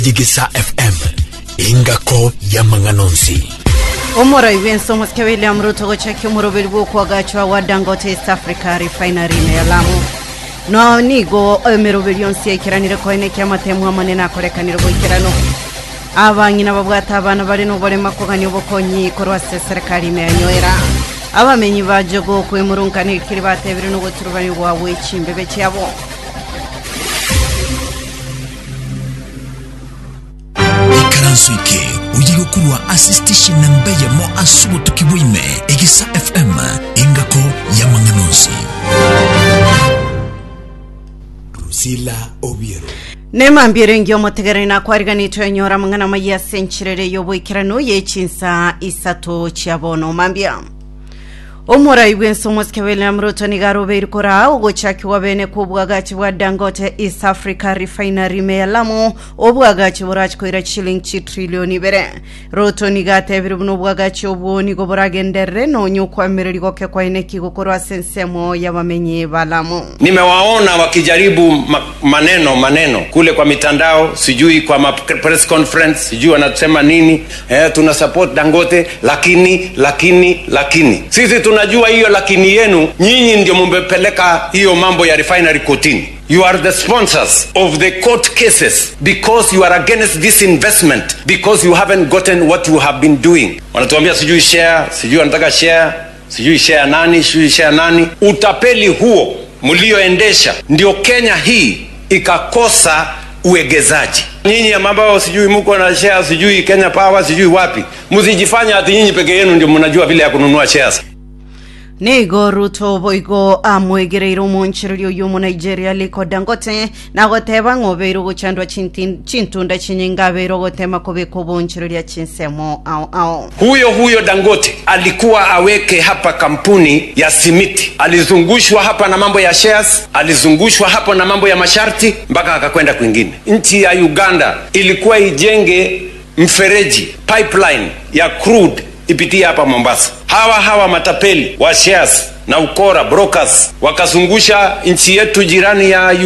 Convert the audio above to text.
jigisa fm ingako ya manganonsi omora ibenso mosike william ruto gochaki omoroberi bwokwagachwa wa dangote east africa refinery ya lamu no nigo emeroberi yonsi yaikiranire koine kia matemu amanene akorekanire goikerano abang'ina babwata abana bari noborema kogania obokonyi korwase serikali imeyanyoera abamenyi ba jogo kwimurunkanirikiri batebire nogoturubani bwawe chimbebe chiabo ikaranso ike uyigokurwa asistishe na mbeya mo asubo tukibwime igisa fm ingako ya manganonsi rusila obiero nemambire ngio motegereri nakwariganitwe enyora mang'ana maiya senchirere yoboikerano yechinsa isato chiabono mambia omorai bwensomo sike william ruto nigarobeiri kora ogochakiwa bene kubwagachi bwa dangote east africa refinery meyalamo obwagachi borachikoira chiling chitrilioni ibere ruto nigatebire buno obwagachi obwo nigo boragenderere nonya okwamireri goke kwaine kigokorwa sensemo y'abamenyi balamo nimewaona wakijaribu ma maneno maneno kule kwa mitandao sijui kwa ma press conference sijui wanasema nini eh, tuna support dangote lakini lakini lakini sisi tunajua hiyo lakini yenu nyinyi ndio mumepeleka hiyo mambo ya refinery kotini you are the sponsors of the court cases because you are against this investment because you haven't gotten what you have been doing wanatuambia sijui share sijui wanataka share sijui share nani sijui share nani utapeli huo mlioendesha ndio kenya hii ikakosa uegezaji nyinyi ambao sijui mko na share sijui kenya power sijui wapi msijifanya ati nyinyi peke yenu ndio mnajua vile ya kununua shares nigo ruto boigo amwegereire omonchereri oyo omo nigeria liko dangote na goteba ng'obeire ogochandwa chintin- chintunda chinyinga abeire ogotema kobeka obonchereria chinsemo ao ao huyo huyo dangote alikuwa aweke hapa kampuni ya simiti alizungushwa hapa na mambo ya shares alizungushwa hapo na mambo ya masharti mpaka akakwenda kwingine nchi ya uganda ilikuwa ijenge mfereji pipeline ya crude ipitie hapa mombasa hawa hawa matapeli wa shares na ukora brokers wakazungusha nchi yetu jirani ya